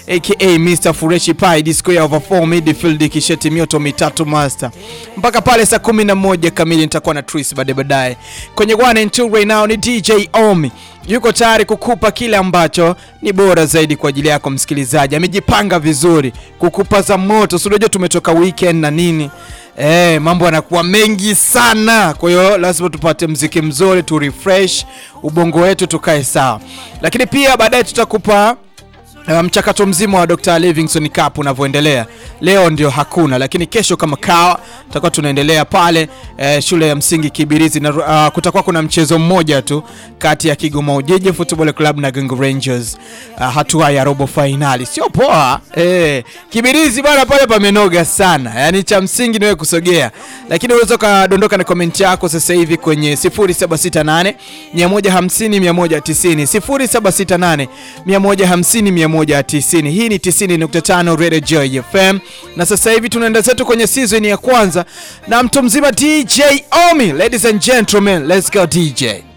aka Mr Fureshi Pai disco ya over 4 midfield kisheti mioto mitatu master mpaka pale saa 11 kamili nitakuwa na Tris baadaye baadaye kwenye one and two right now ni DJ Omi yuko tayari kukupa kile ambacho ni bora zaidi kwa ajili yako msikilizaji. Amejipanga vizuri kukupa za moto, si unajua tumetoka weekend na nini eh, mambo yanakuwa mengi sana, kwa hiyo lazima tupate mziki mzuri tu refresh ubongo wetu tukae sawa, lakini pia baadaye tutakupa Uh, mchakato mzima wa Dr. Livingstone Cup unavyoendelea. Leo ndio hakuna, lakini kesho kama kawa tutakuwa tunaendelea pale eh, shule ya msingi Kibirizi na uh, kutakuwa kuna mchezo mmoja tu kati ya Kigoma Ujiji Football Club na Gungu Rangers uh, hatua ya robo finali. Sio poa eh, Kibirizi bwana, pale pamenoga sana, yaani cha msingi niwe kusogea, lakini unaweza ukadondoka na comment yako sasa hivi kwenye 0768 150 190 0768 150 190. Hii ni 90.5 Radio Joy FM, na sasa hivi tunaenda zetu kwenye season ya kwanza na mtu mzima DJ Omi. Ladies and gentlemen, let's go DJ.